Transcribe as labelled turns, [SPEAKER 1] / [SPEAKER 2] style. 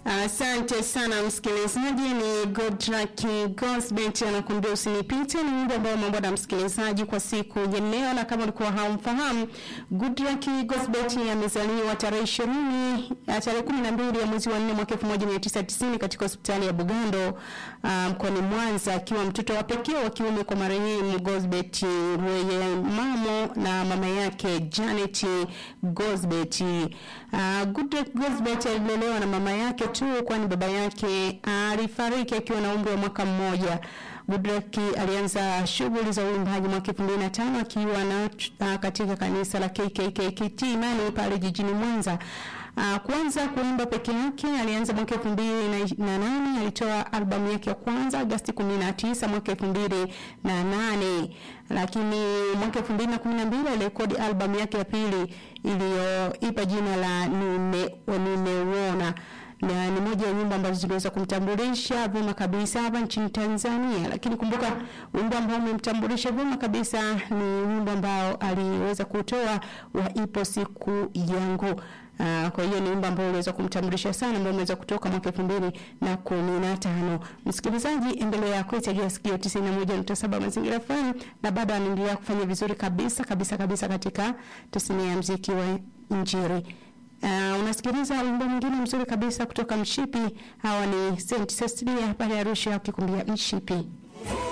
[SPEAKER 1] Asante sana msikilizaji, ni Godluck Gosbet anakuambia usinipite. Ni wimbo ambao umeombwa na msikilizaji kwa siku ya leo, na kama ulikuwa haumfahamu, Godluck Gosbet amezaliwa tarehe ishirini tarehe kumi na mbili ya mwezi wa nne mwaka elfu moja mia tisa tisini katika hospitali ya Bugando mkoani um, Mwanza, akiwa mtoto wa pekee wa kiume kwa marehemu Gosbet Mamo na mama yake Janet Gosbet. Uh, Godluck Gosbet alilelewa na mama yake tu kwani baba yake alifariki akiwa na umri wa mwaka mmoja. Godluck alianza shughuli za uimbaji mwaka 2005 akiwa na uh, katika kanisa la KKKT Imani pale jijini Mwanza. Uh, kwanza kuimba peke yake alianza mwaka 2008, alitoa albamu yake ya kwanza Agosti 19 mwaka 2008, lakini mwaka 2012 alirekodi albamu yake ya pili iliyoipa jina la Nime Nimeona na ni moja ya nyimbo ambazo ziliweza kumtambulisha vyema kabisa hapa nchini Tanzania. Lakini kumbuka wimbo ambao umemtambulisha vyema kabisa ni wimbo ambao aliweza kutoa wa ipo siku yangu. Uh, kwa hiyo ni wimbo ambao uliweza kumtambulisha sana ambao umeweza kutoka mwaka 2015. Msikilizaji, endelea kuitegea sikio 91.7 Mazingira FM na bado anaendelea kufanya vizuri kabisa kabisa kabisa katika tasnia ya muziki wa Injili. Uh, unasikiliza wimbo mwingine mzuri kabisa kutoka Mshipi. Hawa ni Saint Cecilia pale Arusha wakikumbia Mshipi.